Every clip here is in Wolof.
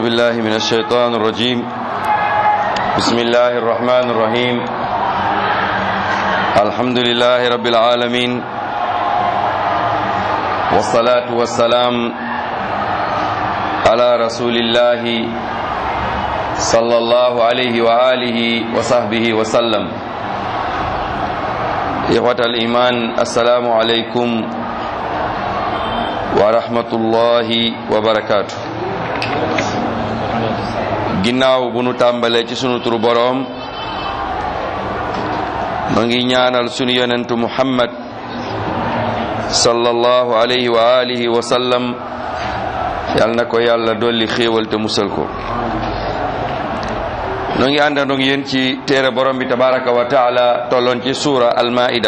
بالله من الشيطان الرجيم بسم الله الرحمن الرحيم الحمد لله رب العالمين والصلاة والسلام على رسول الله صلى الله عليه وآله وصحبه وسلم إخوة الإيمان السلام عليكم ورحمة الله وبركاته ginnaaw bu nu tàmbalee ci sunu turu boroom ma ngi ñaanal sunu yonentu muhammad sallallahu alayhi wa alihi wa sallam yal na ko yàlla dolli xéewal te musal ko noo ngi àndandoog yéen ci téere borom bi tabaraka wa taala tolloon ci suura almaida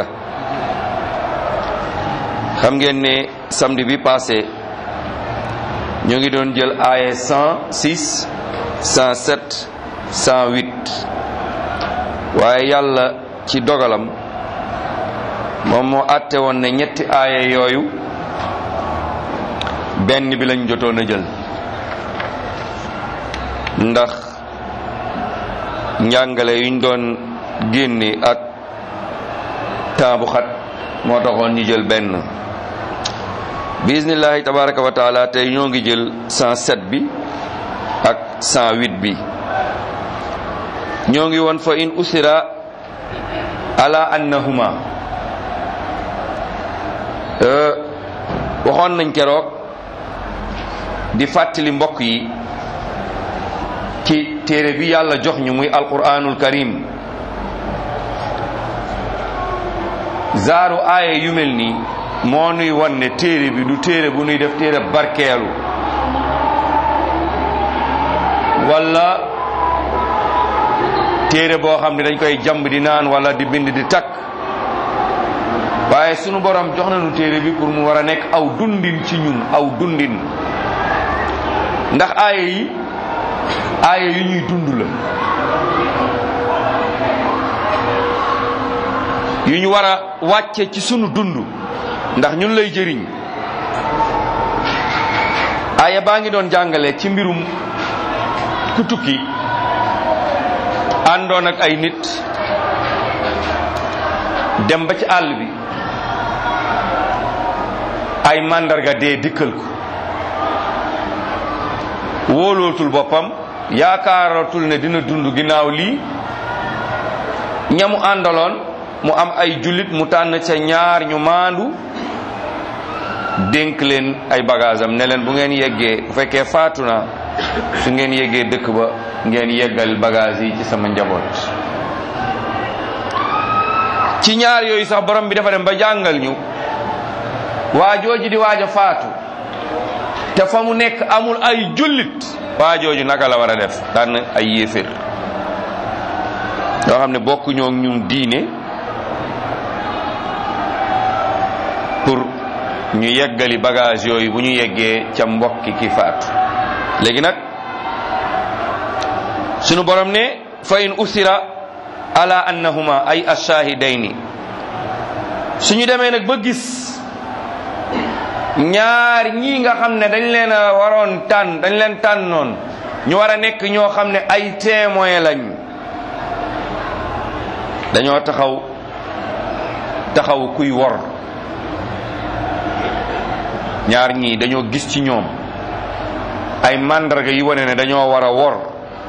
xam ngeen ne samedi bi passé ñoo ngi doon jël aaye 106 107 108 waaye yàlla ci dogalam moom moo àtte woon ne ñetti aaya yooyu benn bi lañ jotoon a jël ndax njàngale yuñ doon génne ak temps bu xat moo taxoon ñu jël benn bismillahi tabaraka wa taala tey ñoo ngi jël 107 bi ak 108 bi ñoo ngi woon fa in usira ala annahuma waxoon nañ keroog di fàttali mbokk yi ci téere bi yàlla jox ñu muy alquranul karim zaaru aaya yu mel nii moo nuy wan ne téere bi du téere bu nuy def téere barkeelu wala téere boo xam ne dañ koy jamb di naan wala di bind di takk waaye sunu borom jox nañu téere bi pour mu war a nekk aw dundin ci ñun aw dundin ndax aaya yi aaya yu ñuy dund la yu ñu war a wàcce ci sunu dund ndax ñun lay jëriñ aaya baa ngi doon jàngale ci mbirum ku tukki àndoon ak ay nit dem ba ci àll bi ay màndarga dee dikkal ko wóolootul boppam yaakaaratul ne dina dund ginnaaw lii ñamu àndaloon mu am ay jullit mu tànn ca ñaar ñu maandu dénk leen ay bagage am ne leen bu ngeen yeggee bu fekkee faatu na su ngeen yeggee dëkk ba ngeen yeggal bagage yi ci sama njaboot ci ñaar yooyu sax borom bi dafa dem ba jàngal ñu waa jooju di waaj a faatu te fa mu nekk amul ay jullit waa jooju naka la war a def tànn ay yéefér yoo xam ne bokk ñoo ñun diine pour ñu yeggali bagage yooyu bu ñu yeggee ca mbokki ki faatu léegi nag sunu borom ne fa in usira ala annahuma ay ashahidayni suñu demee nag ba gis ñaar ñii nga xam ne dañ leen a waroon tànn dañ leen tànnoon ñu war a nekk ñoo xam ne ay témoin lañ dañoo taxaw taxaw kuy wor ñaar ñii dañoo gis ci ñoom ay màndarga yi wane ne dañoo war a wor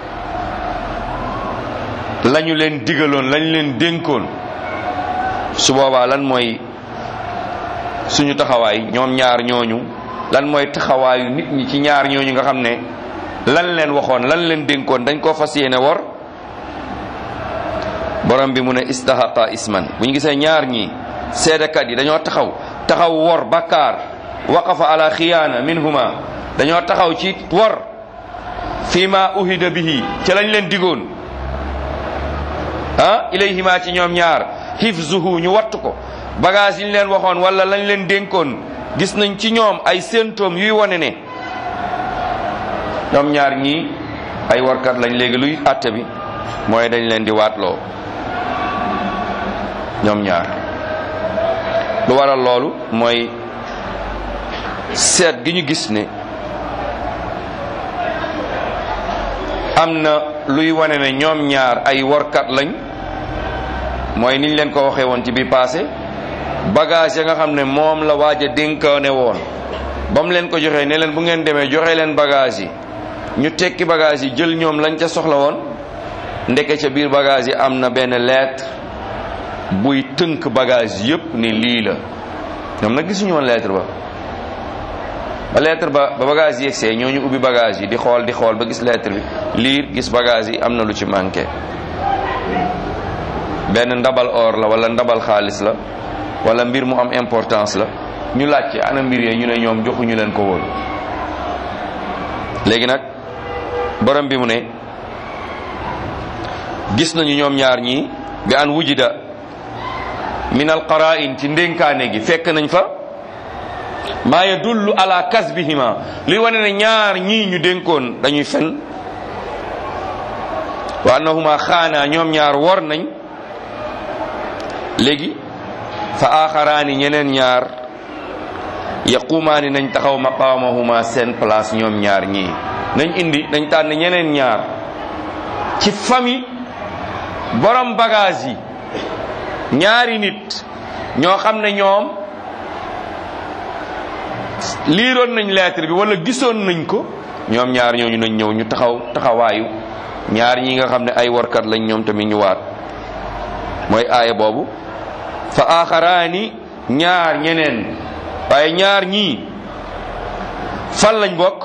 lañu leen digaloon lañu leen dénkoon su boobaa lan mooy suñu taxawaay ñoom ñaar ñooñu lan mooy taxawaayu nit ñi ci ñaar ñooñu nga xam ne lan leen waxoon lan leen dénkoon dañ koo fas yéene wor borom bi mu ne istahaqa isman bu ñu gisee ñaar ñi seedekat yi dañoo taxaw taxaw wor bakkaar waqafa ala xiyaana minhuma dañoo taxaw ci wor fii ma uhida bihi ca lañ leen digoon ah ilayhima ci ñoom ñaar hifzuhu ñu wattu ko bagage yi ñu leen waxoon wala lañ leen dénkoon gis nañ ci ñoom ay symptômes yuy wane ne ñoom ñaar ñii ay warkat lañ léegi luy àtte bi mooy dañ leen di waatloo ñoom ñaar lu waral loolu mooy seet gi ñu gis ne am na luy wane ne ñoom ñaar ay workat lañ mooy niñ leen ko waxee woon ci bi passé bagage ya nga xam ne moom la waaj a dénkaane woon ba mu leen ko joxee ne leen bu ngeen demee joxe leen bagage yi ñu tekki bagage yi jël ñoom lañ ca soxla woon ndeke ca biir bagage yi am na benn lettre buy tënk bagage yépp ni lii la ñoom nag gisuñu woon lettre ba ba lettre ba ba bagage yi yegsee ñooñu ubbi bagage yi di xool di xool ba gis lettre bi liir gis bagage yi am na lu ci manqué benn ndabal or la wala ndabal xaalis la wala mbir mu am importance la ñu laaj ci ana mbir yee ñu ne ñoom joxuñu leen ko woon léegi nag borom bi mu ne gis nañu ñoom ñaar ñii bi an wujida min al qara'in ci ndénkaane gi fekk nañ fa maa yadullu ala kasbihima li wane ne ñaar ñii ñu dénkoon dañuy fen wa annahuma xaana ñoom ñaar wor nañ léegi fa axaraani ñeneen ñaar yaqumaani nañ taxaw maqaamahuma seen place ñoom ñaar ñii nañ indi nañ tànn ñeneen ñaar ci famille borom bagage yi ñaari nit ñoo xam ne ñoom liiroon nañ lettre bi wala gisoon nañ ko ñoom ñaar ñooñu nañ ñëw ñu taxaw taxawaayu ñaar ñi nga xam ne ay warkat lañ ñoom tamit ñu waat mooy aaya boobu fa axaraani ñaar ñeneen waaye ñaar ñii fan lañ bokk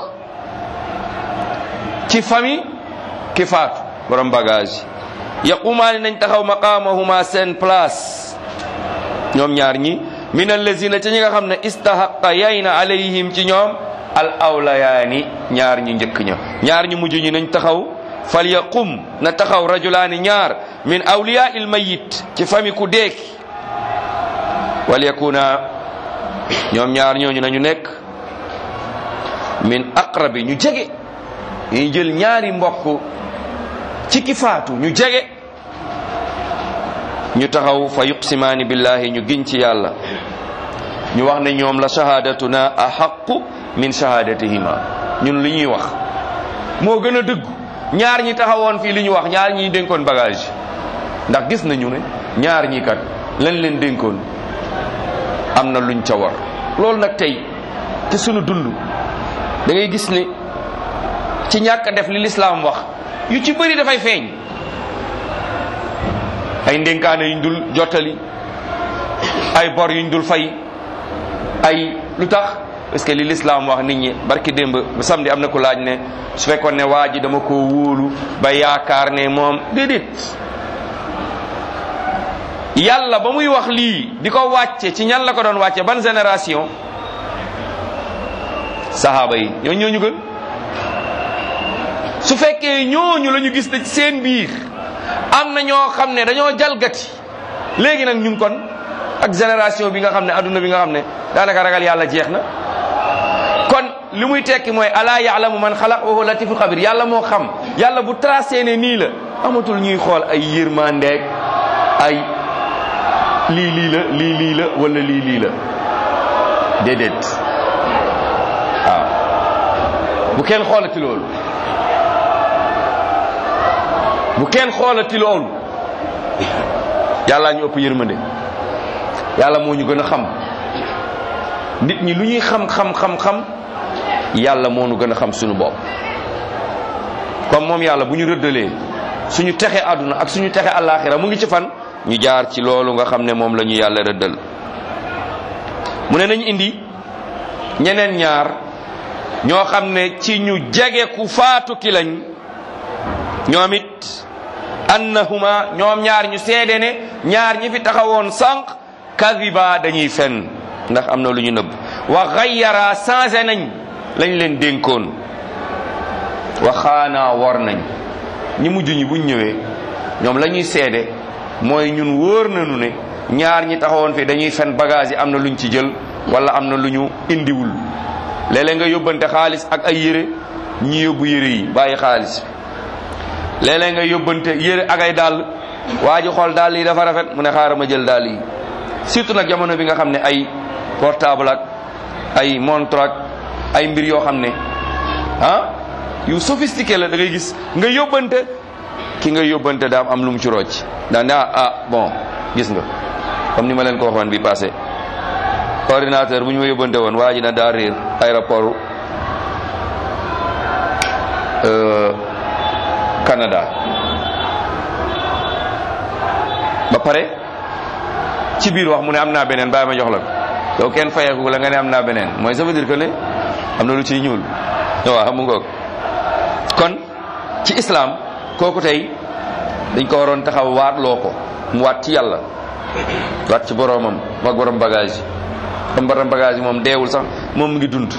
ci famille ki faatu borom bagage yaqumaani nañ taxaw maqaamahuma seen place ñoom ñaar ñi min allazina ci ñi nga xam ne istahaqa yayna alayhim ci ñoom al awlayaani ñaar ñu njëkk ña ñaar ñu mujj ñi nañ taxaw fal yaqum na taxaw rajulaani ñaar min awliya il mayit ci famille ku deeki wal yakuna ñoom ñaar ñooñu nañu nekk min aqrabi ñu jege ñu jël ñaari mbokk ci ki faatu ñu jege ñu taxaw fa yuqsimaani billahi ñu giñ ci yàlla ñu wax ne ñoom la shahadatuna ahaqu min shahadatihima ñun li ñuy wax moo gën a dëggu ñaar ñi taxawoon fii li ñu wax ñaar ñi dénkoon bagage ndax gis nañu ne ñaar ñi kat lañ leen dénkoon am na luñ ca war loolu nag tey ci sunu dund da ngay gis ne ci ñàkk a def li lislaam wax yu ci bëri dafay feeñ ay ndénkaane yuñ dul jottali ay bor yuñ dul fay ay lu tax parce que li lislaam wax nit ñi barki démb ba samedi am na ku laaj ne su fekkoon ne waa ji dama ko wóolu ba yaakaar ne moom déedéet yàlla ba muy wax lii di ko wàcce ci ñan la ko doon wàcce ban génération sahaaba yi ñoo ñooñu gën su fekkee ñooñu la ñu gis ne ci seen biir am na ñoo xam ne dañoo jalgati léegi nag ñun kon ak génération bi nga xam ne adduna bi nga xam ne daanaka ragal yàlla jeex na kon li muy tekki mooy alaa yaalamu man xalaq wa huwa latifu xabir yàlla moo xam yàlla bu tracé ne nii la amatul ñuy xool ay yërmandeeg ay lii lii la lii lii la wala lii lii la déedéet waaw bu kenn xoolati loolu bu kenn xoolati loolu yàlla ñu ëpp yërmande yàlla moo ñu gën a xam nit ñi lu ñuy xam xam xam xam yàlla moo ñu gën a xam suñu bopp comme moom yàlla bu ñu rëddalee suñu texe àdduna ak suñu texe àllaaxira mu ngi ci fan ñu jaar ci loolu nga xam ne moom la ñu yàlla rëddal mu ne nañ indi ñeneen ñaar ñoo xam ne ci ñu jege ku faatu ki lañ ñoom it annahuma ñoom ñaar ñu seede ne ñaar ñi fi taxawoon sànq kadiba dañuy fen ndax am na lu ñu nëbb wa xayyara changé nañ lañ leen dénkoon wa xaanaa wor nañ ñi mujj ñi buñ ñëwee ñoom la ñuy seede mooy ñun wóor nañu ne ñaar ñi taxawoon fi dañuy fen bagage yi am na luñ ci jël wala am na lu ñu indiwul léeg-léeg nga yóbbante xaalis ak ay yére ñi yóbbu yére yi bàyyi xaalis léeg-léeg nga yóbbante yére ak ay dàll waa ji xool dàll yi dafa rafet mu ne xaaral ma jël dàll yi surtout nag jamono bi nga xam ne ay portable ak ay montre ak ay mbir yoo xam ne ah yu sophistiqué la da ngay gis nga yóbbante ki nga yóbbante daa am lu mu ci rocc daa ne ah ah bon gis nga comme ni ma leen ko waxoon bi passé ordinateur bu ñu ma yóbbante woon waa ji na daa réer aéroport Canada ba pare ci biir wax mu ne am naa beneen bàyyi ma jox la ko yow kenn fayeeku la nga ne am naa beneen mooy ça veut dire que ne am na lu ciy ñuul waaw mu ngoog kon ci islam kooku tey dañ ko waroon taxaw waat loo ko mu waat ci yàlla waat ci boroomam mag borom bagage yi comme borom bagage yi moom deewul sax moom mu ngi dund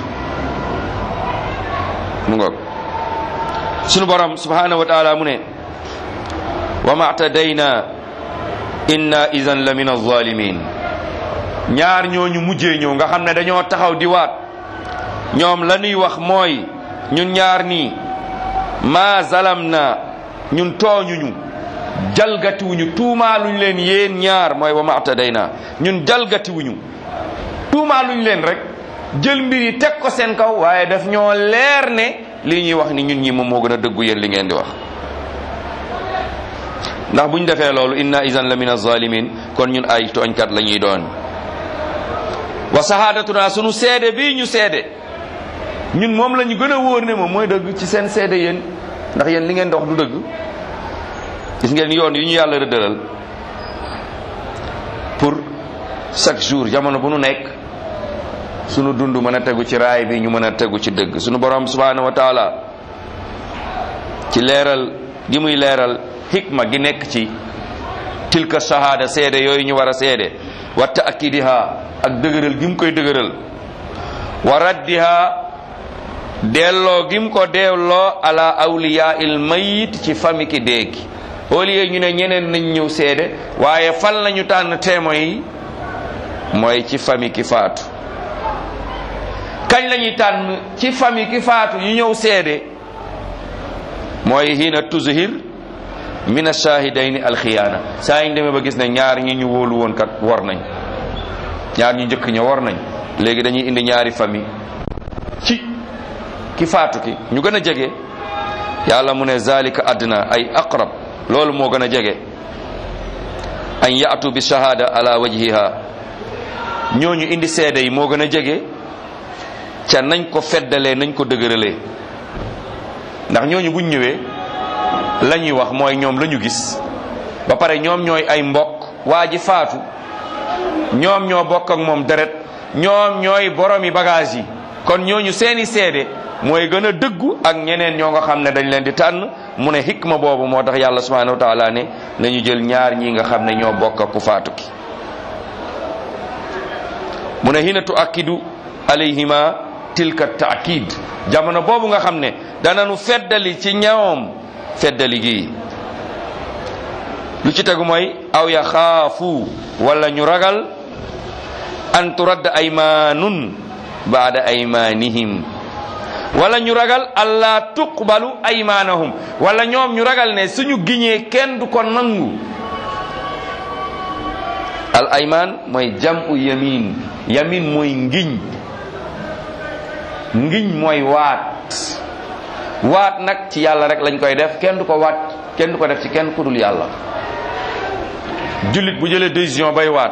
mu ngoog sunu borom subhanahu wa taala mu ne wa matadayna inna idan la min alzalimin ñaar ñooñu mujjee ñëw nga xam ne dañoo taxaw di waat ñoom la ñuy wax mooy ñun ñaar nii ma zalam na ñun tooñuñu jalgatiwuñu tuumaaluñ leen yéen ñaar mooy wa matadayna ñun jalgatiwuñu tuumaaluñ leen rek jël mbir yi teg ko seen kaw waaye daf ñoo leer ne lii ñuy wax ni ñun ñi moom moo gën a dëggu yéen li ngeen di wax ndax bu ñu defee loolu inna idan la min azalimin kon ñun ay tooñkat la ñuy doon wa sahadatuna sunu seede bii ñu seede ñun moom la ñu gën a wóor ne moom mooy dëgg ci seen seede yéen ndax yéen li ngeen di wax du dëgg gis ngeen yoon yu ñu yàlla rëddalal pour chaque jour jamono bu nu nekk sunu dund mën a tegu ci raay bi ñu mën a tegu ci dëgg sunu borom subhanahu wa taala ci leeral gi muy leeral hikma gi nekk ci tilka shahada seede yooyu ñu war a seede wa taakidiha ak dëgëral gi mu koy dëgëral wa raddiha delloo gi mu ko delloo ala awliya il mayit ci fami ki déegi au lieu ñu ne ñeneen nañ ñëw seede waaye fan lañu tànn témoins yi mooy ci fami ki faatu kañ lañuy tànn ci fami ki faatu ñu ñëw seede mooy hiina tuzhir min ashahidayni alxiyaana saa yi ñu demee ba gis ne ñaar ñi ñu wóolu woon kat war nañ ñaar ñu njëkk ña war nañ léegi dañuy indi ñaari famille ci ki faatu ki ñu gën a jege yàlla mu ne zalika adna ay aqrab loolu moo gën a jege an yaatu bi shahada ala wajhiha ñooñu indi seede yi moo gën a jege ca nañ ko feddalee nañ ko dëgëralee ndax ñooñu buñ ñëwee la ñuy wax mooy ñoom la ñu gis ba pare ñoom ñooy ay mbokk waa ji faatu ñoom ñoo bokk ak moom deret ñoom ñooy boromi bagage yi kon ñooñu seeni seede mooy gën a dëggu ak ñeneen ñoo nga xam ne dañ leen di tànn mu ne hikma boobu moo tax yàlla subhanahu wa taala ne nañu jël ñaar ñi nga xam ne ñoo bokk ak ku faatu ki mu ne hina tuakidu alayhima tilka taakid jamono boobu nga xam ne dananu feddali ci ñoom feddali gi lu ci tegu mooy aw ya xaafu wala ñu ragal an turadd aymanun baada aymanihim wala ñu ragal allah tuqbalu aymanahum wala ñoom ñu ragal ne suñu giñee kenn du ko nangu al ayman mooy jamu yamin yamin mooy ngiñ ngiñ mooy waat waat nag ci yàlla rek lañ koy def kenn du ko waat kenn du ko def ci kenn ku dul yàlla jullit bu jëlee décision bay waat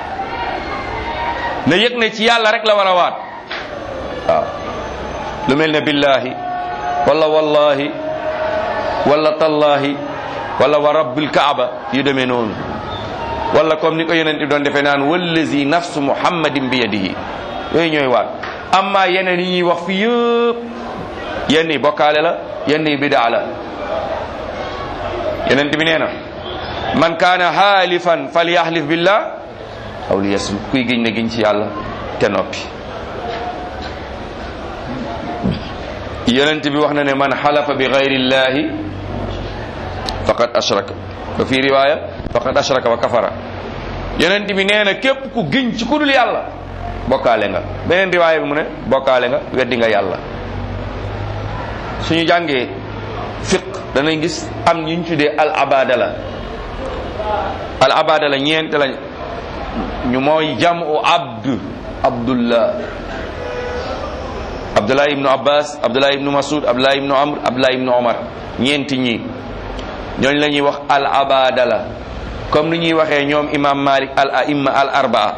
na yëg ne ci yàlla rek la war a waat waaw lu mel ne billahi wala wallahi wala tallahi wala wa rabbil kaaba yu demee noonu wala comme ni ko yonent bi doon defee naan wallazi nafsu muhammadin bi yadihi yooyu ñooy waat amma yeneen yi ñuy wax fi yëpp yenn yi bokkaale la yenn yi bidaa la yonent bi nee na man kaana xaalifan falyaxlif billah aw li yasum kuy giñ na giñ ci yàlla te noppi yonent bi wax na ne man xalafa bi gayrillahi faqad ashraka wa fi riwaya faqad ashraka wa kafara yonent bi nee na képp ku giñ ci ku dul yàlla bokkaale nga beneen riwaaya bi mu ne bokkaale nga weddi nga yàlla suñu jàngee fiq danañ gis am ñu ñu tuddee al abadala al abadala ñeent lañ ñu mooy jamu abd abdullah abdul abdullah ibnu abbas abdullah ibnu masud abdullah ibnu amr abdullah ibnu omar ñeenti ñi ñooñ la ñuy wax al abadala comme ni ñuy waxee ñoom imam malik al aimma al arbaa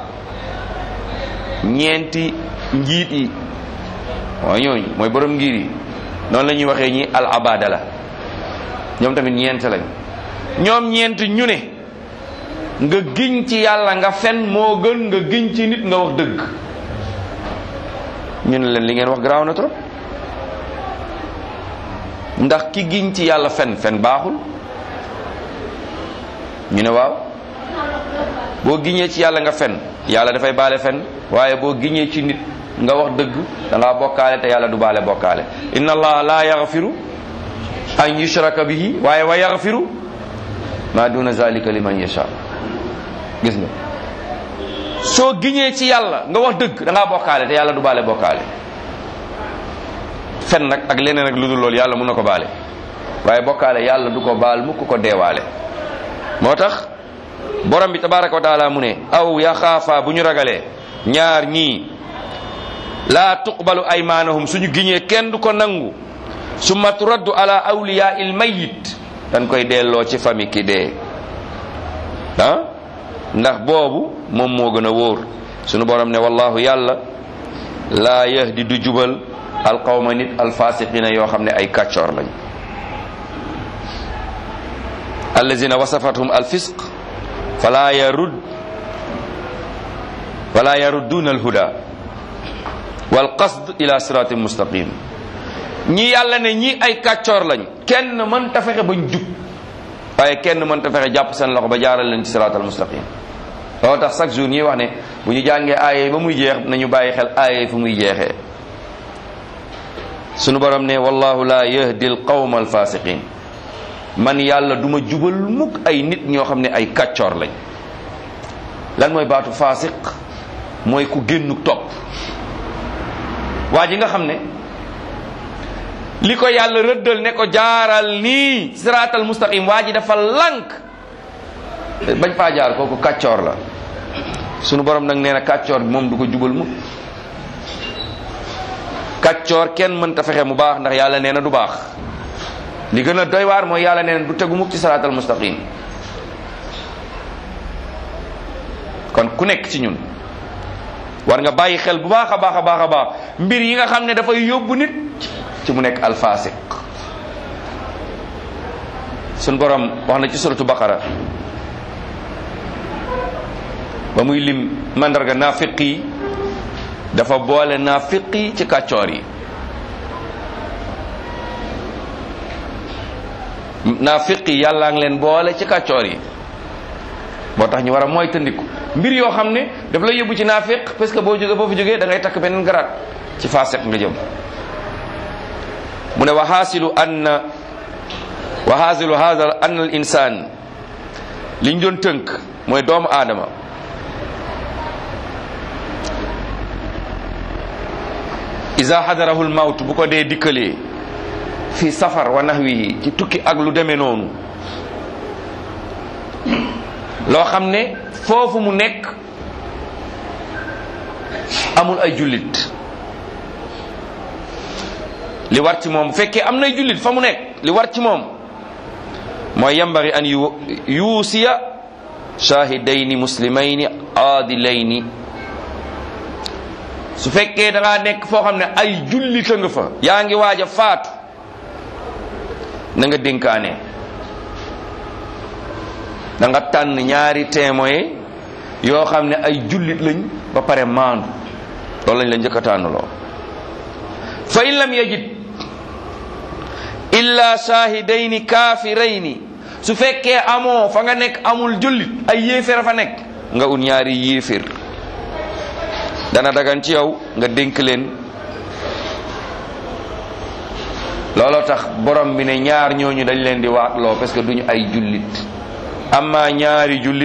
ñeenti njiit yi waaw ñooñu mooy borom ngir yi noonu la ñuy waxee ñi al abadala ñoom tamit ñeent lañ ñoom ñeent ñu ne nga giñ ci yàlla nga fen moo gën nga giñ ci nit nga wax dëgg ñu ne leen li ngeen wax garaaw na trop ndax ki giñ ci yàlla fen fen baaxul ñu ne waaw boo giñee ci yàlla nga fen yàlla dafay baale fen waaye boo giñee ci nit nga wax dëgg da ngaa bokkaale te yàlla du baale bokkaale inna allaha la yaghfiru an yushraka bihi waaye wa yaghfiru ma duna zalika liman yasha gis nga soo giñee ci yàlla nga wax dëgg da ngaa bokkaale te yàlla du baale bokkaale fen nag ak leneen ak lu dul loolu yàlla mun na ko baale waaye bokkaale yàlla du ko baal mukk ko deewaale moo tax borom bi tabaraka wa taala mu ne aw yaxaafa bu ñu ragalee ñaar ñii laa tuqbalu aymaanahum suñu giñee kenn du ko nangu summa turaddu ala awliya il mayit dañ koy delloo ci famille ki dee ah ndax boobu moom moo gën a wóor sunu borom ne wallahu yàlla laa yahdi du jubal alqawma nit alfasiqina yoo xam ne ay kàccoor lañ allazina wasafathum alfisq fala yarud fala yarudduna alhuda walqasd ila siratin mustaqim ñi yàlla ne ñi ay kàccoor lañ kenn mën ta fexe bañ jub waaye kenn mën ta fexe jàpp seen loxo ba jaaral leen ci siratal mustaqim loolu tax chaque jour ñuy wax ne bu ñu jàngee aaye ba muy jeex nañu bàyyi xel aaye fu muy jeexee sunu borom ne wallahu la yahdi al qawma al fasiqin man yàlla duma jubal mukk ay nit ñoo xam ne ay kàccoor lañ lan mooy baatu fasiq mooy ku génnu topp waa ji nga xam ne li ko yàlla rëddal ne ko jaaral nii siraatal mustaqim waa ji dafa lànk bañ faa jaar kooku kàccoor la sunu borom nag nee na kàccoor bi moom du ko jubal mukk kàccoor kenn mënta fexe mu baax ndax yàlla nee na du baax li gën a doy waar mooy yàlla nee na du tegu mukk ci siraatal mustaqim kon ku nekk ci ñun war nga bàyyi xel bu baax a baax a baax a baax mbir yi nga xam ne dafay yóbbu nit ci mu nekk alfasiq sun borom wax na ci suratu baqara ba muy lim mandarga naafiq yi dafa boole naafiq yi ci kàccoor yi naafiq yi yàllaa ngi leen boole ci kàccoor yi moo tax ñu war a moytandiku mbir yoo xam ne daf lay yóbbu ci naafiq parce que boo jógee boo fi jógee da ngay takk beneen garaat ci faasiq nga jëm mu ne wa xaasilu anna wa xaasilu hada anna al insan liñ doon tënk mooy doomu aadama isa xadarahu lmawt bu ko dee dikkalee fi safar wa nahwihi ci tukki ak lu demee noonu loo xam ne foofu mu nekk amul ay jullit li war ci moom bu fekkee am nay jullit fa mu nekk li war ci moom mooy yambari an yu yuusiya shahidayni muslimayni aadilayni su fekkee da ngaa nekk foo xam ne ay jullita nga fa yaa ngi waaj a faatu na nga dénkaane da nga tànn ñaari témoin yoo xam ne ay jullit lañ ba pare maandu loolu lañ la njëkk a tànnloo fa in lam yajid illa shahidayni kaafirayni su fekkee amoo fa nga nekk amul jullit ay yéeféer fa nekk nga ut ñaari yéeféer dana dagan ci yow nga dénk leen looloo tax borom bi ne ñaar ñooñu dañ leen di waatloo parce que duñu ay jullit amma ñaari jullit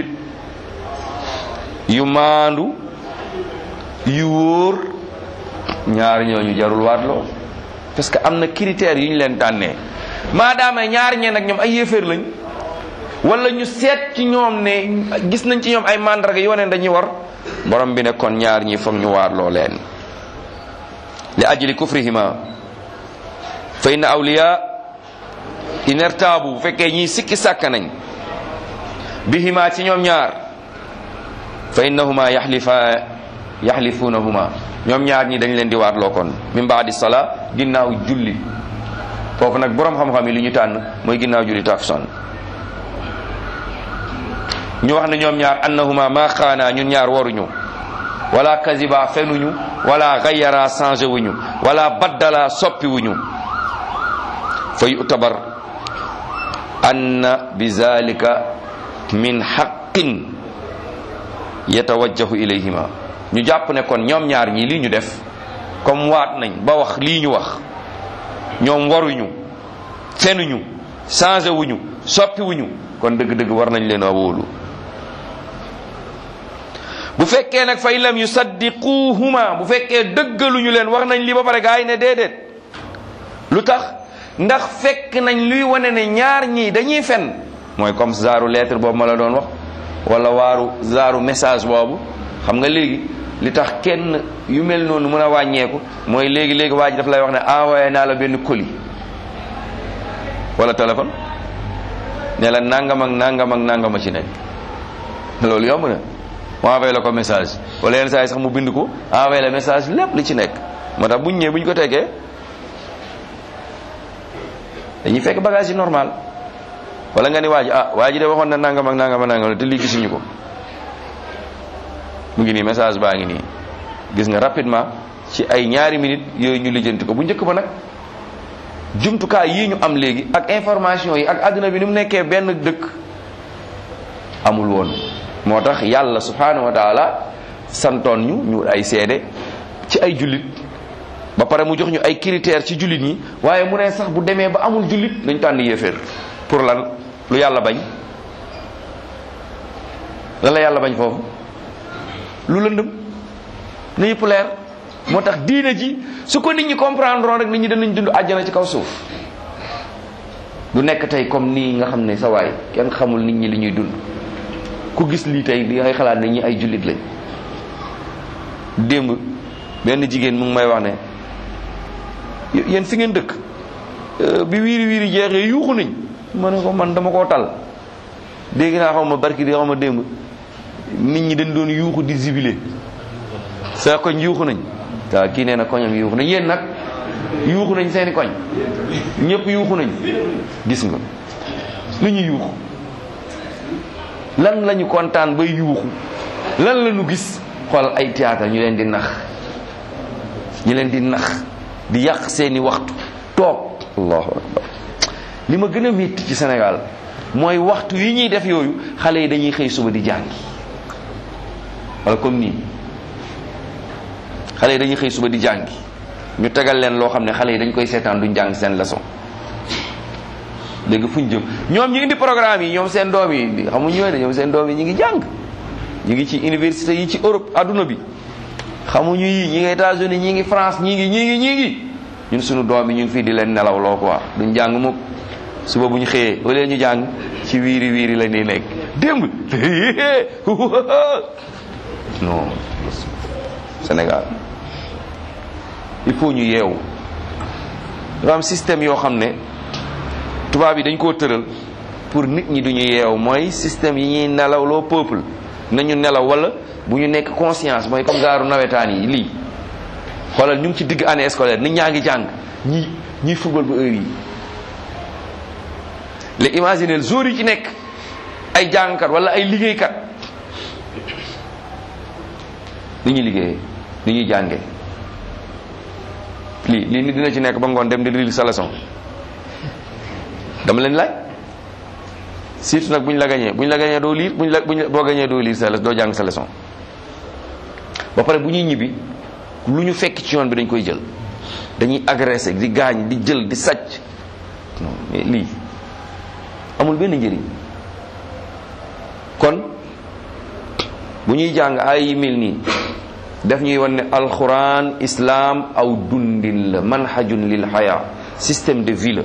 yu maandu yu wóor ñaar ñooñu jarul waatloo parce que am na critères yu ñu leen tànnee maadaama ñaar ñeen ak ñoom ay yéeféer lañ wala ñu seet ci ñoom ne gis nañ ci ñoom ay mandarga yoo ne dañuy war borom bi ne kon ñaar ñi foog ñu waarloo leen li ajli kufrihima fa inna awliya in irtaabu bu fekkee ñii sikki sàkka nañ bihima ci ñoom ñaar fa innahuma yaxlifa yaxlifunahuma ñoom ñaar ñi dañ leen di waatloo kon min baadi sala ginnaaw julli foofu nag boroom xam-xam yi li ñu tànn mooy ginnaaw julli takusaan ñu wax ne ñoom ñaar annahuma ma xaana ñun ñaar waruñu wala kaziba fenuñu wala gayara changé wuñu wala baddala soppi wuñu fa yutabar anna bi zalika min haqqin yatawajjahu ilayhima ñu jàpp ne kon ñoom ñaar ñii lii ñu def comme waat nañ ba wax lii ñu wax ñoom waruñu fenuñu changé wuñu soppi wuñu kon dëgg-dëgg war nañ leen a wóolu bu fekkee nag fa in lam yusaddiquhuma bu fekkee dëggaluñu leen wax nañ li ba pare gaa yi ne déedéet lu tax ndax fekk nañ luy wane ne ñaar ñii dañuy fen mooy comme zaaru lettre boobu ma la doon wax wala waaru zaaru message boobu xam nga léegi li tax kenn yu mel noonu mën a wàññeeku mooy léegi léegi waa ji daf lay wax ne envoyé naa la benn colis wala téléphone ne la nangam ak nangam ak nangam a ci nekk loolu yomb na mu envoyé la ko message wala yenn saa yi sax mu bind ko envoyé la message lépp li ci nekk moo tax bu ñu ñëwee bu ñu ko teggee dañuy fekk bagage yi normal wala nga ni waa ji ah waa ji de waxoon na nangam ak nangam ak nangam te lii gisuñu ko mu ngi nii message baa ngi nii gis nga rapidement ci ay ñaari minutes yooyu ñu lijjanti ko bu njëkk ba nag jumtukaay yii ñu am léegi ak information yi ak adduna bi ni mu nekkee benn dëkk amul woon moo tax yàlla subhanahu wa taala santoon ñu ñu ay seede ci ay jullit ba pare mu jox ñu ay critères ci jullit ñi waaye mu ne sax bu demee ba amul jullit dañ tànn yéeféer pour lan lu yàlla bañ lan la yàlla bañ foofu lu lëndëm na yëpp leer moo tax diine ji su ko nit ñi comprendre rek nit ñi danañ dund àjjana ci kaw suuf du nekk tey comme nii nga xam ne sa waay kenn xamul nit ñi li ñuy dund ku gis lii tey di ngay xalaat ne ñi ay jullit lañ démb benn jigéen mu ngi may wax ne yéen fi ngeen dëkk bi wiiri wiiri jeexee yuuxu nañ ma ne ko man dama koo tal dégg naa xaw ma barki di xaw ma démb nit ñi dañ doon yuuxu di zibilé sa koñ yuuxu nañ waaw kii nee na koñam yuuxu nañ yéen nag yuuxu nañ seeni koñ ñëpp yuuxu nañ gis nga lu ñu yuuxu lan lañu kontaan bay yuuxu lan la ñu gis xool ay théâtre ñu leen di nax ñu leen di nax di yàq seeni waxtu toog allahu akbar li ma gën a métti ci Sénégal mooy waxtu yi ñuy def yooyu xale yi dañuy xëy suba di jàngi wala comme nii xale yi dañuy xëy suba di jàngi ñu tegal leen loo xam ne xale yi dañ koy seetaan duñ jàng seen leçon léegi fuñ jëm ñoom ñu indi programme yi ñoom seen doom yi xamuñ ñooy de ñoom seen doom yi ñu ngi jàng ñu ngi ci université yi ci Europe adduna bi xamuñu yi ñi ngi États-Unis ñi ngi France ñi ngi ñi ngi ñi ngi ñun suñu doom yi ñu ngi fii di leen nelaw loo quoi duñ jàng mukk suba bu ñu xëyee wala ñu jàng ci wiiri wiiri la ñuy nekk démb non Sénégal il faut ñu yeewu dafa am système yoo xam ne tubaab yi dañ koo tëral pour nit ñi duñu yeewu mooy système yi ñuy nelaw loo peuple nañu nelaw wala bu ñu nekk conscience mooy comme gaaru nawetaan yi lii xoolal ñu ngi ci digg année scolaire nit ñaa ngi jàng ñi ñiy football ba heure yi léegi imaginez jour yi ci nekk ay jàngkat wala ay liggéeykat li ñuy liggéeyee li ñuy jàngee lii lii nit dina ci nekk ba ngoon dem di lire sa leçon dama leen laaj surtout nag bu ñu la gañee bu ñu la gañee doo lire bu ñu la buñ boo gañee doo lire sa doo jàng sa leçon ba pare bu ñuy ñibbi lu ñu fekk ci yoon bi dañ koy jël dañuy agressé di gaañ di jël di sàcc non mais lii amul benn njëriñ kon bu ñuy jàng ay mil nii daf ñuy wan ne alquran islam aw dundin la manhajun lil xaya système de vie la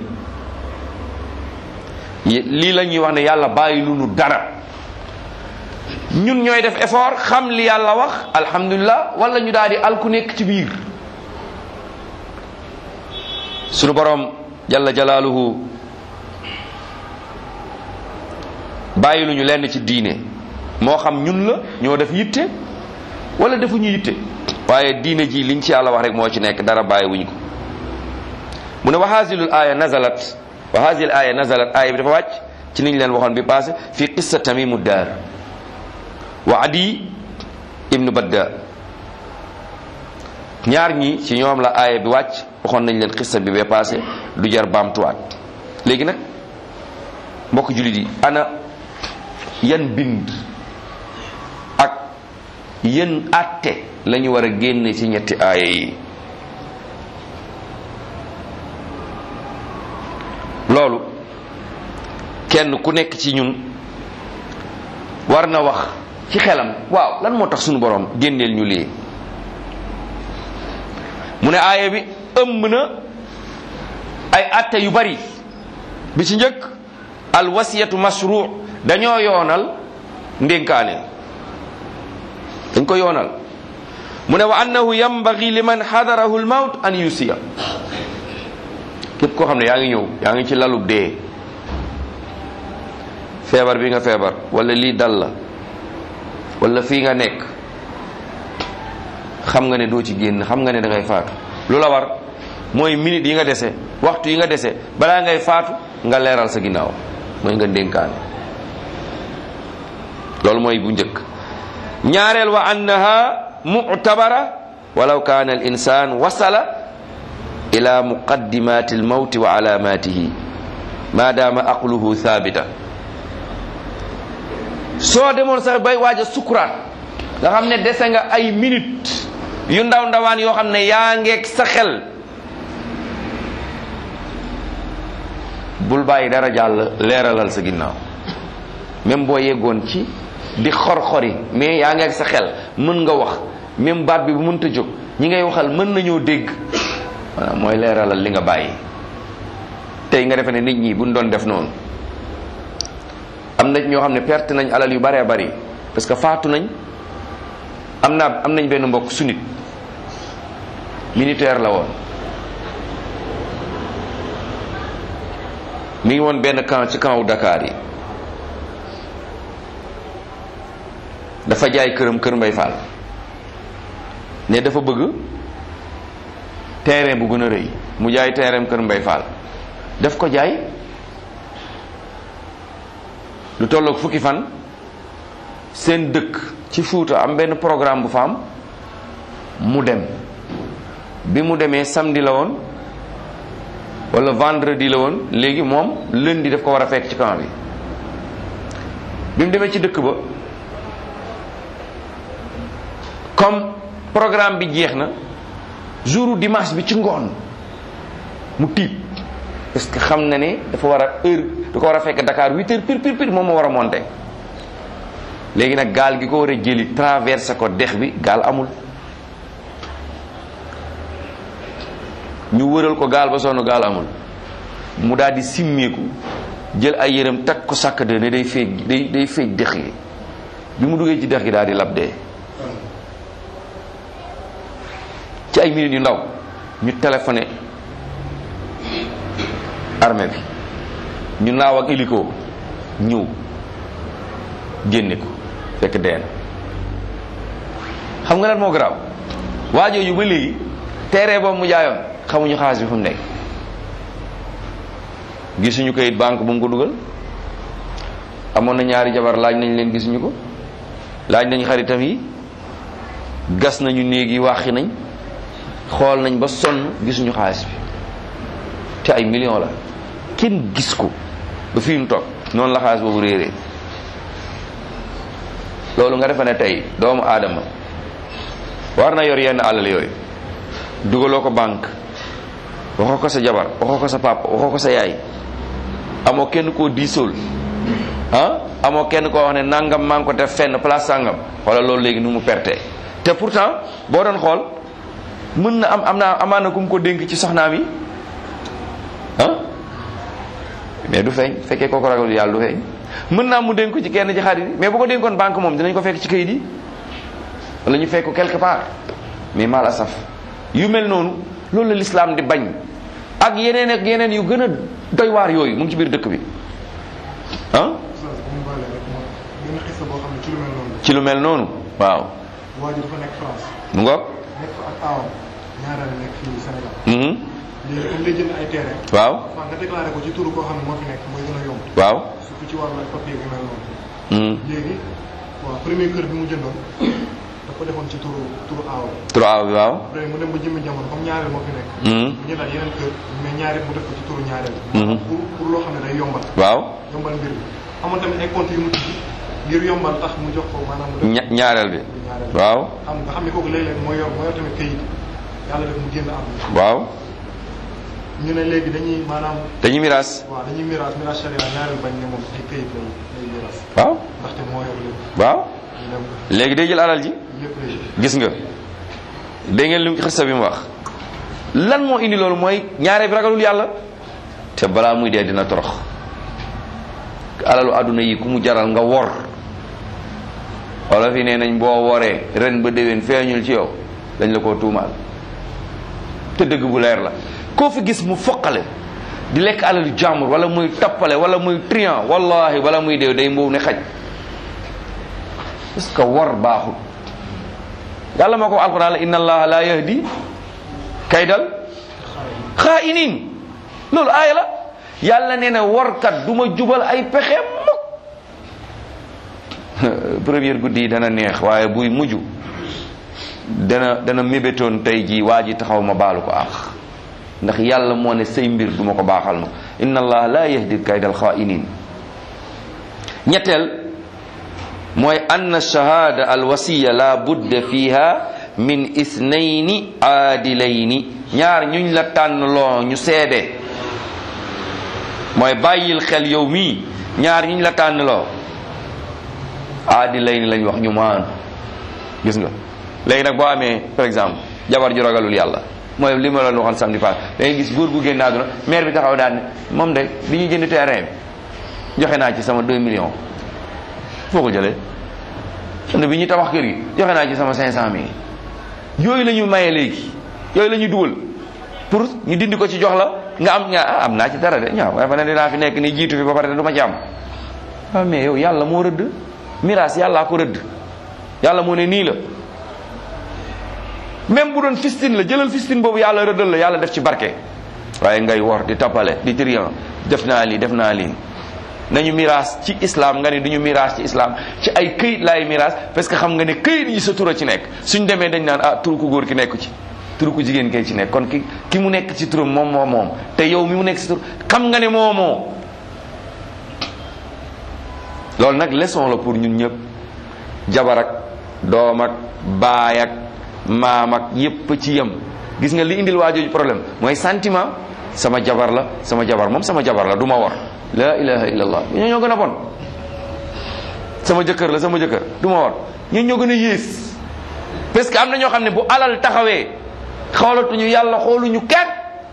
lii la ñuy wax ne yàlla bàyyi lu nu dara ñun ñooy def effort xam li yàlla wax alhamdulilah wala ñu daal di alku nekk ci biir sunu borom jalla jalaaluhu bàyyi lu ñu lenn ci diine moo xam ñun la ñoo def yitte wala defuñu yitte waaye diine ji liñ ci yàlla wax rek moo ci nekk dara bàyyi wuñ ko mu ne wa haazilul aaya nazalat wa haazil aaya nazalat aaya bi dafa wàcc ci niñ leen waxoon bi passé fi qissa tamimu daar wa adi ibnu badda ñaar ñi ci ñoom la aaya bi wàcc waxoon nañ leen qissa bi ba passé du jar baamtuwaat léegi nag mbokk jullit yi ana yan bind ak yan àtte la ñu war a génne ci ñetti aaya yi loolu kenn ku nekk ci ñun war na wax ci xelam waaw lan moo tax sunu borom génneel ñu lii mu ne aaya bi ëmb na ay atte yu bari bi ci njëkk al wasiyatu mashru dañoo yoonal ndénkaane dañ ko yoonal mu ne wa annahu yambagi liman xadarahu l mawt an yusiya képp koo xam ne yaa ngi ñëw yaa ngi ci lalub dee feebar bi nga feebar wala lii dal la wala fii nga nekk xam nga ne doo ci génn xam nga ne da ngay faatu lu la war mooy minute yi nga dese waxtu yi nga dese balaa ngay faatu nga leeral sa ginnaaw mooy nga ndénkaane loolu mooy bu njëkk ñaareel wa annaha mu'tabara walaw kaana al insan wasala ila muqaddimati al mawti wa alamatihi ma dama aqluhu thabita soo demoon sax bay waaj a sukuraat nga xam ne dese nga ay minute yu ndaw ndawaan yoo xam ne yaa ngeeg sa xel bul bàyyi dara jàll leeralal sa ginnaaw même boo yeggoon ci di xor-xori mais yaa ngeeg sa xel mën nga wax même baat bi bu mënta jóg ñi ngay waxal mën nañoo dégg maanaam mooy leeralal li nga bàyyi tey nga defe ne nit ñi buñ doon def noonu am na ñoo xam ne perte nañ alal yu baree bari parce que faatu nañ am naa am nañ benn mbokk sunit militaire la woon mi ngi woon benn camp ci camp wu Dakar yi dafa jaay këram kër Mbay Fall ne dafa bëgg terrain bu gën a rëy mu jaay terrain kër Mbay Fall daf ko jaay lu tolloog fukki fan seen dëkk ci Fuuta am benn programme bu fa am mu dem bi mu demee samedi la woon wala vendredi la woon léegi moom lundi daf ko war a fekk ci camp bi bi mu demee ci dëkk ba comme programme bi jeex na jouru dimanche bi ci ngoon mu tiit parce que xam na ne dafa war a heure da ko war a fekk Dakar huit heures pir pir pir moom moo war a monter léegi nag gaal gi ko war a jëli traversé ko dex bi gaal amul ñu wëral ko gaal ba sonn gaal amul mu daal di simmeeku jël ay yërëm takk ko sàkk de ne day feej day day feej dex gi bi mu duggee ci dex gi daal di lab dee ci ay minutes yu ndaw ñu téléphoné armée bi ñu naaw ak hélico ñëw génne ko fekk dee na xam nga lan moo garaaw waajooju ba léegi terrain boobu mu jaayoon xamuñu xaalis bi fu mu nekk gisuñu kayit banque bu mu ko dugal amoon na ñaari jabar laaj nañ leen gisuñu ko laaj nañ xaritam yi gas nañu néeg yi waxi nañ xool nañ ba sonn gisuñu xaalis bi te ay million la kenn gis ko ba fii mu toog noonu la xaalis boobu réeree loolu nga defe ne tey doomu aadama war na yor yenn alal yooyu dugaloo ko banque waxoo ko sa jabar waxoo ko sa papa waxoo ko sa yaay amoo kenn koo diisool ah amoo kenn koo wax ne nangam maa ngi ko def fenn place sangam wala loolu léegi nu mu perte te pourtant boo doon xool mën na am am naa amaan na ku mu ko dénk ci soxnaam yi ah mais du feeñ fekkee kooku ragal yàlla du feeñ mën naa mu dénk ko ci kenn ci xarit yi mais bu ko dénkoon banque moom dinañ ko fekk ci kayit yi wala ñu fekk ko quelque part mais mal asaf yu mel noonu loolu la lislaam di bañ ak yeneen ak yeneen yu gën a doy waar yooyu mu ngi ci biir dëkk bi ah oustaz bu mu baalee rek moom benn xista boo xam ne ci lu mel noonu ci lu mel noonu waaw la waa ji dafa nekk France mu ngoog nekk fa ak aawam ñaareel nekk fii Sénégal mhm léegi comme day jënd ay terrain waaw waaw nga déclaré ko ci turu koo xam ne moo fi nekk mooy gën a yomb waaw surtout ci wàllu ay papier yu mel noonu mhm léegi waaw premier kër bi mu jëndoon daf ko defoon ci turu turu aawam trois bi waaw après mu dem ba jëmmi jamono comme ñaareel moo fi nekk mhm mu jëndaat yeneen kër mais ñaareel mu def ko ci turu ñaareel Mhm. pour pour loo xam ne day yombal waaw yombal mbir bi amoon tamit ay compte yu mu tijji ngir yombal tax mu jox ko maanaam mu def ña- ñaareel bi turu ñaareel waaw xam nga xam ne kooku léeg-léeg moo yor moo yor tamit këyit yàlla def mu génn àdduna waaw ñu ne léegi dañuy maanaam dañuy miraas waaw dañuy miraas miraas sharia ñaareel bañ ne moom ay këyit lay lay miraas waaw ndaxte moo yor lépp waaw ñu dem léegi day jël alal ji lépp lay gis nga dégg ngeen li mu xista bi mu wax lan moo indi loolu mooy ñaare bi ragalul yàlla te balaa muy dee dina torox alalu àdduna yi ku mu jaral nga wor wala fi nee nañ boo woree ren ba déwén feeñul ci yow dañ la koo tuumaal te dëgg bu leer la koo fi gis mu foqale di lekk alalu jàmbur wala muy tappale wala muy trian wallahi wala muy dee day mbow ne xaj parce que wor baaxul yàlla moo ko wax alquran la inna allaha la yahdi kaydal xaa'iniin loolu aaya la yàlla nee na workat du ma jubal ay pexe mukk première guddi yi dana neex waaye buy mujj dana dana mébétoon tey jii waa ji taxaw ma baalu ko ax ndax yàlla moo ne say mbir du ma ko baaxal ma inna allaha la yahdi kaydal xaa'iniin ñetteel mooy ann shahada alwasiya la budda fiha min isnayni aadilayni ñaar ñuñ la tànn loo ñu seede mooy bàyyil xel yow mii ñaar ñuñ la tànn loo aadilayni lañ wax ñu maan gis nga léegi nag boo amee par exemple jabar ju ragalul yàlla mooy li ma la waxoon samedi passé da ngay gis góor gu génn àdduna maire bi taxaw daal ne moom de bi ñuy jënd terrain bi joxe naa ci sama 2 millions foo ko jëlee ne bi ñuy tabax kër gi joxe naa ci sama 500000 yooyu la ñu maye léegi yooyu la ñu dugal pour ñu dindi ko ci jox la nga am nga ah am naa ci dara de ñaaw waaye fa ne dinaa fi nekk ni jiitu fi ba pare te du ma ci am waaw mais yow yàlla moo rëdd miraas yàllaa ko rëdd yàlla moo ne nii la même bu doon fistine la jëlal fistine boobu yàlla rëddal la yàlla def ci barke waaye ngay wor di tappale di trian def naa lii def naa lii nañu miraas ci islam nga ne duñu miraas ci islam ci ay këyit laay miraas parce que xam nga ne këyit yi sa tura ci nekk suñ demee dañ naan ah turu ku góor ki nekku ci turu ku jigéen kay ci nekk kon ki ki mu nekk ci turam moom moo moom te yow mi mu nekk ci tur xam nga ne moo moo loolu nag leçon la pour ñun ñëpp jabar ak doom ak baay ak maam ak yépp ci yem gis nga li indil waa jooju problème mooy sentiment sama jabar la sama jabar moom sama jabar la du ma war la ilaha illallah ñoo ñoo gën a bon sama jëkkër la sama jëkkër du ma war ñoo ñoo gën a yées parce que am na ñoo xam ne bu alal taxawee xoolatuñu yàlla xooluñu kenn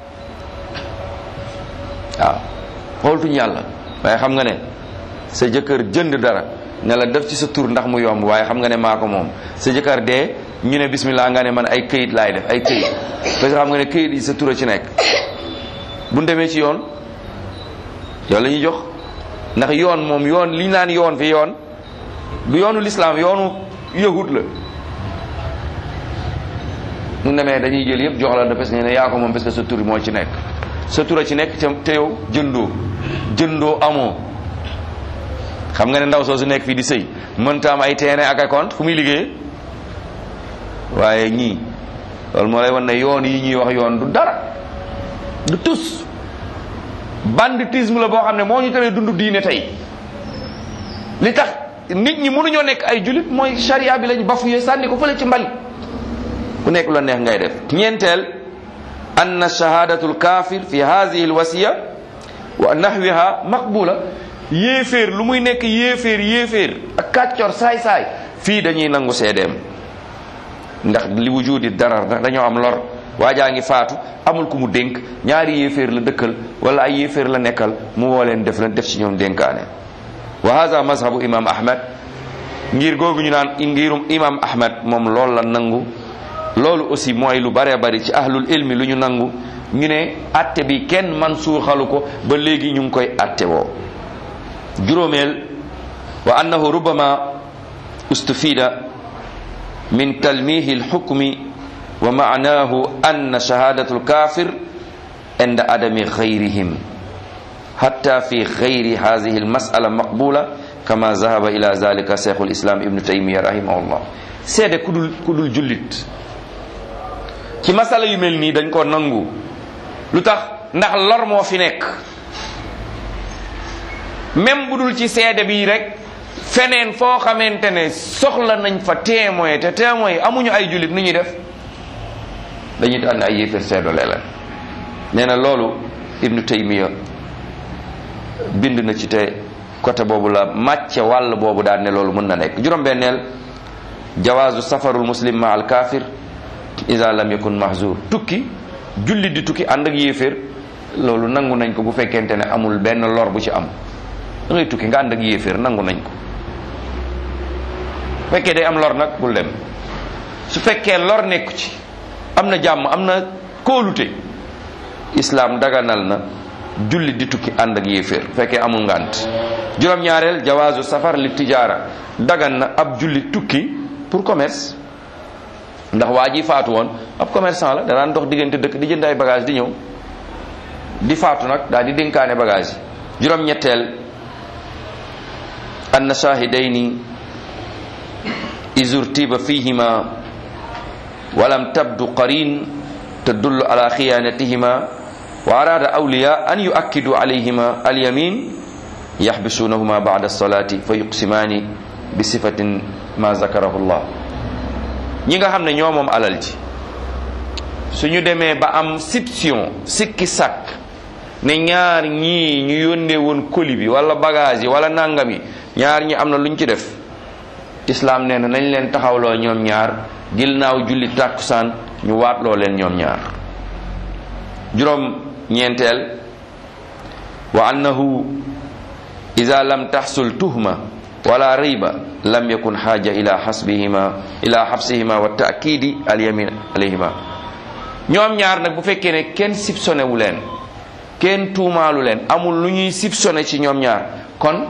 waaw xoolatuñu yàlla waaye xam nga ne sa jëkkër jënd dara ne la def ci sa tur ndax mu yomb waaye xam nga ne maa ko moom sa jëkkër dee ñu ne bismillah nga ne man ay këyit laay def ay këyit parce que xam nga ne këyit yi sa tur a ci nekk bu ñu demee ci yoon yow la ñuy jox ndax yoon moom yoon li ñu naan yoon fi yoon du yoonu lislaam yoonu yahud la mu demee dañuy jël yëpp jox la de parce que ne yaa ko moom parce que sa tur moo ci nekk sa tur a ci nekk te te yow jëndoo jëndoo amoo xam nga ne ndaw soosu nekk fii di sëy mënta am ay terrain ak ay compte fu muy liggéeyee waaye ñii loolu moo lay wan ne yoon yi ñuy wax yoon du dara du tus banditisme la boo xam ne moo ñu teree dund diine tey li tax nit ñi mënuñoo nekk ay julit mooy charia bi lañ bafuyee sànni ko fële ci mbali ku nekk la neex ngay def ñeenteel anna shahadatu lkafir fi hadihi lwasiya wa nahwiha maqbula yéeféer lu muy nekk yéeféer yéeféer ak kàccor saay-saay fii dañuy nangu seedeem ndax li wujudi darar ndax dañoo am lor waajaa ngi faatu amul ku mu dénk ñaari yéeféer la dëkkal wala ay yéeféer la nekkal mu woo leen def leen def ci ñoom dénkaane wa hada mazhabu imam ahmad ngir googu ñu naan ngirum imam ahmad moom loolu la nangu loolu aussi mooy lu bare bari ci ahlul ilmi lu ñu nangu ñu ne atte bi kenn man suuxalu ko ba léegi ñu ngi koy atte woo juróomeel wa annahu rubama ustufida min talmihi alxukmi wa maanahu anna shahadatu alkafir inda adami gayrihim hatta fi gayri hadihi almasala maqbula kama zahaba ila zalika cheikhu lislam ibnu taymiya rahimahullah seede ku dul ku dul jullit ci masala yu mel nii dañ ko nangu lu tax ndax lor moo fi nekk même bu dul ci seede bi rek feneen foo xamante ne soxla nañ fa témoin te témoin yi amuñu ay jullit nu ñuy def dañuy tànn ay yéeféer seedole leen nee na loolu ibnu taymiya bind na ci te côté boobu la màcce wàll boobu daal ne loolu mën na nekk juróom-benneel jawaazu safarul muslim ma al kafir ida lam yakun mahzur tukki jullit di tukki ànd ak yéeféer loolu nangu nañ ko bu fekkente ne amul benn lor bu ci am da ngay tukki nga ànd ak yéeféer nangu nañ ko fekkee day am lor nag bul dem su fekkee lor nekku ci am na jàmm am na kóolute islaam daganal na jullit di tukki ànd ak yéeféer fekkee amul ngànt juróom-ñaareel jawaazu safar li tijaara dagan na ab jullit tukki pour commerce ndax waa ji faatu woon ab commerçant la danaan dox diggante dëkk di jënd ay bagage di ñëw di faatu nag daal di dénkaane bagage yi juróom-ñetteel anna shahidayni izurtiba fihima walam tabdu qarin tadullu ala khiyanatihima wa arada awliya an yuakkidu alayhima alyamin yaxbisunahuma bada alsalati fa yuqsimani bi sifatin ma zakarahu llah ñi nga xam ne ñoo moom alal ji suñu demee ba am sipsion sikki sàkk ne ñaar ñii ñu yónnee woon colis bi wala bagage yi wala nangam yi ñaar ñi am na luñ ci def islaam nee na nañ leen taxawloo ñoom ñaar ginnaaw julli tàkkusaan ñu waatloo leen ñoom ñaar juróom ñeenteel wa annahu ida lam taxsul tuhma wala riba lam yakun xaaja ila xasbihima ila xabsihima wa taakidi alyamin alayhima ñoom ñaar nag bu fekkee ne kenn sipsone wu leen kenn tuumaalu leen amul lu ñuy sipsone ci ñoom ñaar kon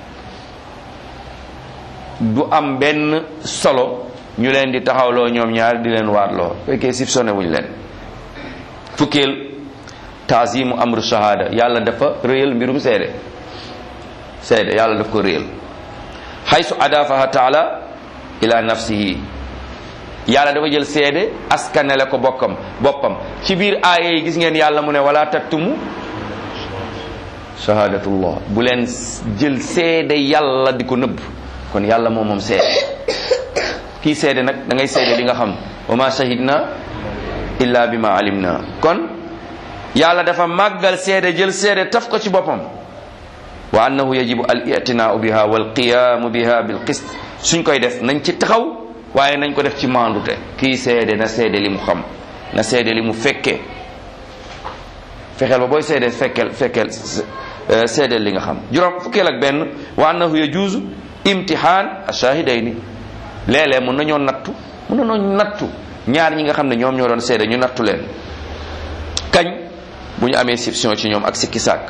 du am benn solo ñu leen di taxawloo ñoom ñaar di leen waatloo fekkee sipsone wuñ leen fukkeel taazimu amru shahada yàlla dafa réyal mbirum seede seede yàlla daf ko réyal xaysu adafaha taala ila nafsihi yàlla dafa jël seede askanele ko bokkam boppam ci biir aaya yi gis ngeen yàlla mu ne wala taktumu shahadatullah bu leen jël seede yàlla di ko nëbb kon yàlla moom moom seede kii seede nag da ngay seede li nga xam wa ma shahidna illa bi ma alimna kon yàlla dafa màggal seede jël seede taf ko ci boppam wa annahu yajibu al itinaau biha wal qiyaamu biha bil qist suñ koy def nañ ci taxaw waaye nañ ko def ci maandute kii seede na seede li mu xam na seede li mu fekkee fexeel ba booy seede fekkel fekkel seedeel li nga xam juróom fukkeel ak benn wa annahu yajuuzu imtihaan ashahidayni léeg-léeg mun nañoo nattu mun nañoo nattu ñaar ñi nga xam ne ñoom ñoo doon seede ñu nattu leen kañ bu ñu amee sipsion ci ñoom ak sikki sàkk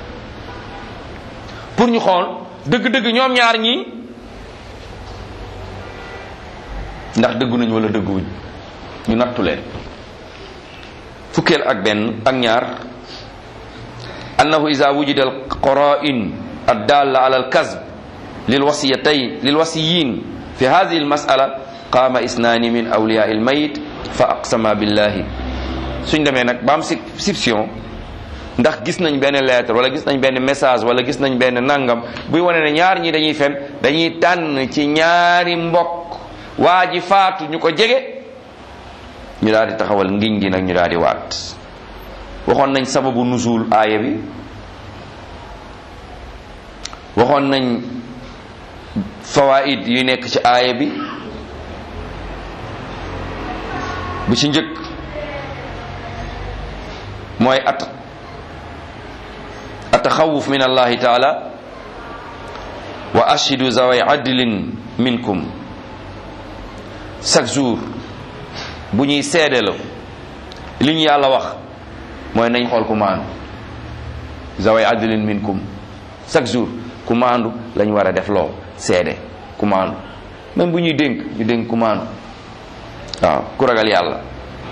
pour ñu xool dëgg-dëgg ñoom ñaar ñi ndax dëggu nañ wala dëgguwuñ ñu nattu leen fukkeel ak benn ak ñaar annahu ida wujida al qara'in addalla ala al kazb lil wasiyatayn lil wasiyin fi hadhihi al mas'ala qama isnani min awliya al mayit fa aqsama billahi suñ demee nag ba am sipsion ndax gis nañ benn lettre wala gis nañ benn message wala gis nañ benn nangam buy wane ne ñaar ñi dañuy fen dañuy tànn ci ñaari mbokk waa ji faatu ñu ko jege ñu daal di taxawal ngiñ gi nag ñu daal di waat waxoon nañ sababu nusul aaya bi waxoon nañ fawaid yu nekk ci aaya bi bu ci njëkk mooy at ataxawuf min allahi taala wa ashidu zaway adlin minkum chaque jour bu ñuy seedeloo li ñu yàlla wax mooy nañ xool ku maandu zaway adlin minkum chaque jour ku maandu lañ war a def loo seede ku maandu même bu ñuy dénk ñu dénk ku maandu waaw ku ragal yàlla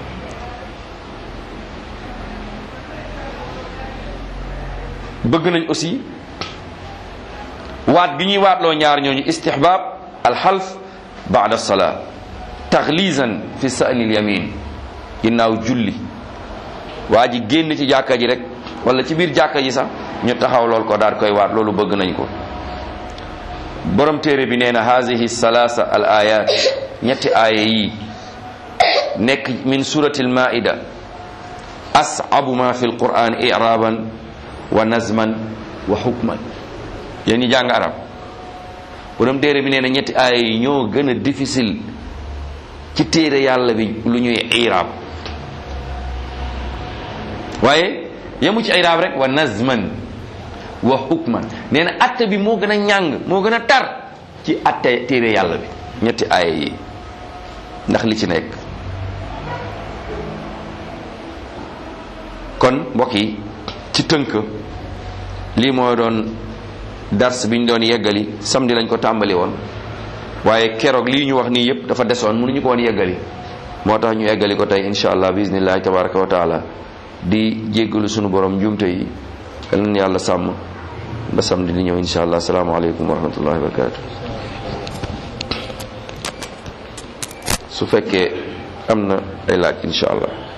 bëgg nañ aussi waat gi ñuy waatloo ñaar ñooñu istihbab alxalf baada salaa taxlisan fi sa'nil yamin ginnaaw julli waa ji génn ci jàkka ji rek wala ci biir jàkka ji sax ñu taxaw lool ko daal koy waat loolu bëgg nañ ko borom téere bi nee na haadihi salaasa al ayat ñetti aaya yi nekk min surati al maida asabu ma fi alquran iraban wa nazman wa hukman yéen ñi jàng arab borom téere bi nee na ñetti aaya yi ñoo gën a difficile ci téere yàlla bi lu ñuy irab waaye yemu ci irab rek wa nazman wa hukman nee na atte bi moo gën a ñàng moo gën a tar ci atte téere yàlla bi ñetti aaya yi ndax li ci nekk kon mbokk yi ci tënk lii moo doon dars bi ñu doon yeggali samedi lañ ko tàmbali woon waaye keroog lii ñu wax nii yëpp dafa desoon mënuñu ko woon yeggali moo tax ñu yeggali ko tey insha allah bismillahi tabaraka wa taala di jéggalu sunu borom njuumte yi yal na yàlla sàmm ba samedi di ñëw insha allah asalaamaaleykum wa rahmatullahi wa barakatu su fekkee am na ay laaj insha allah